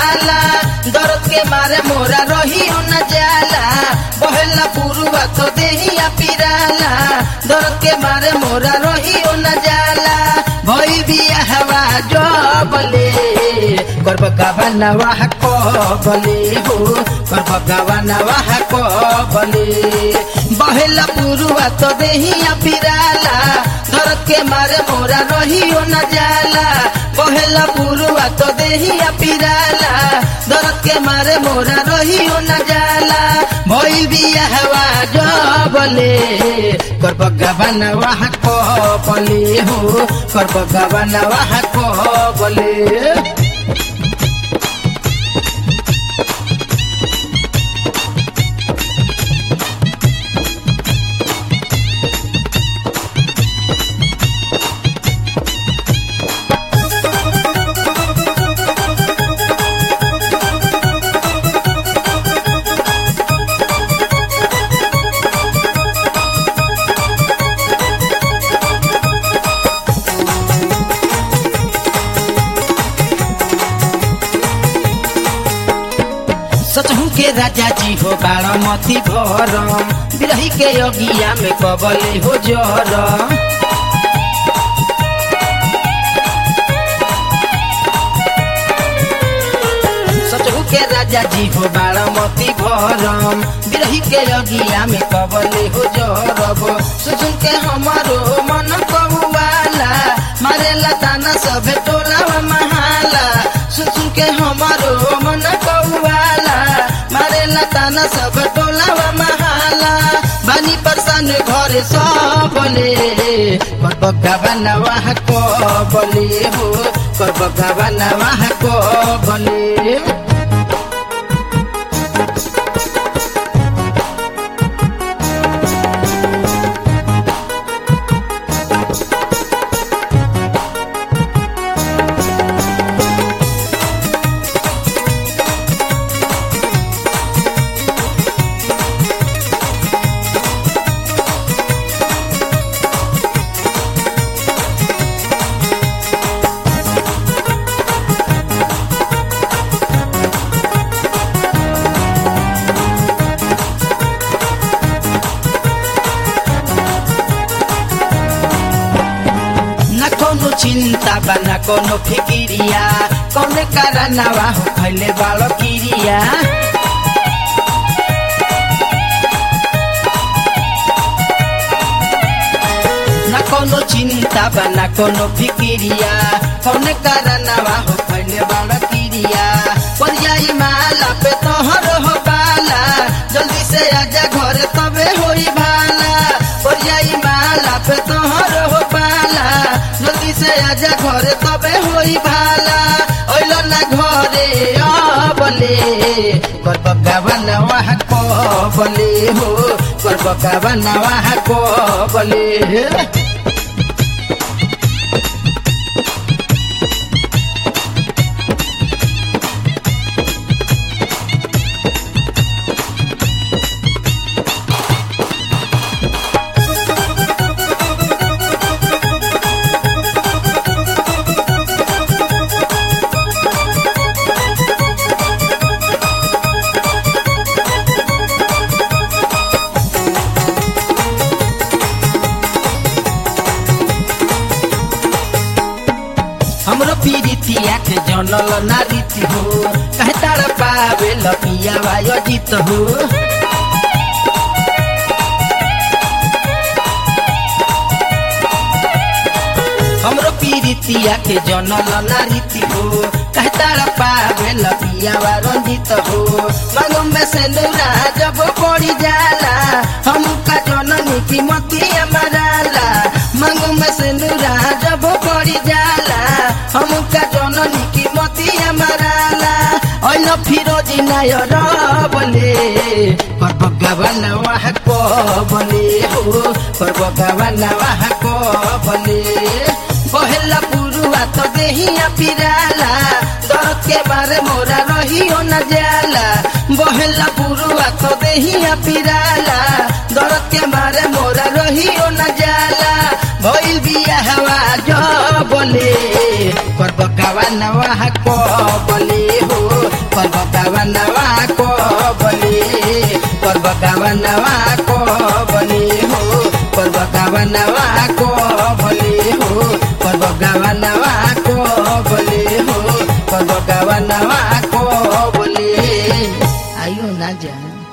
पिराला दर्द के मारे मोरा रहियो न जाला बहेला पुरुआ तो देहिया पिराला दर्द के मारे मोरा रहियो न जाला भई बिया हवा जबले कर बगावा वाह को बले हो कर बगावा वाह को बले बहेला पुरुआ तो देहिया पिराला दर्द के मारे मोरा रहियो न जाला बहेला पुरुआ तो देहिया पिराला दर्द के मारे मोरा रहियो न जाला भइल बिया हवा जबले कर बगावन वाह को बले हो कर बगावन वाह को बले सचहु के राजा जी हो बारामती भरम बिरही के अगिया में कबले हो जरम सचहु के राजा जी हो बारामती भरम बिरही के अगिया में कबले हो जरब सुसुन के हमारो मन कबुआला मारेला ताना सभे टोला महाला सुसुन के हमारो मन कौवाला मारेला ताना सब टोला महाला बानी परसान घरे सबले कर बगावन वाह को बले हो कर बगावन वाह को बले न कोनो चिंता बा न कोनो फिकिरिया कौन कारनावा हो खैले बालो किरिया न कोनो चिंता बा न कोनो फिकिरिया कौन कारनावा हो खैले बालो किरिया पर जाई माला पे तोहर हो बाला जल्दी से आजा घर तबे होई भाला पर जाई माला पे तोहर हो बाला जल्दी से आजा घरे तबे होई भाला ओइलो ना घरे अबले कर बगावन वाह को बले हो कर बगावन वाह को बले हमरो पीरितिया के जनल नारीति हो कहे तार पावे लपिया वायो जीत हो हमरो पीरितिया के जनल नारीति हो कहे तार पावे लपिया वा रंजित हो मांगो में से नूरा जब पड़ी जाला हम का जननी की मती मराला मांगो में से नूरा जब पड़ी जाला हम का जननी की मती मराला ओइल फिरोजी नायर बले कर बगावन वाह को बले हो कर बगावन वाह को बले बहेला पुरुआ तो देहिया पिराला दर्द के बारे मोरा रहियो न जाला बहेला पुरुआ तो देहिया पिराला दर्द के मारे मोरा रहियो न जाला भइल बिया हवा जो बोले कर बगावा नवा को बोले हो पर्व गावनवा को बने पर्व गावनवा को बने हो पर्व गावनवा को बने हो पर्व गावनवा को बने हो पर्व गावनवा को बोले आइयो ना जान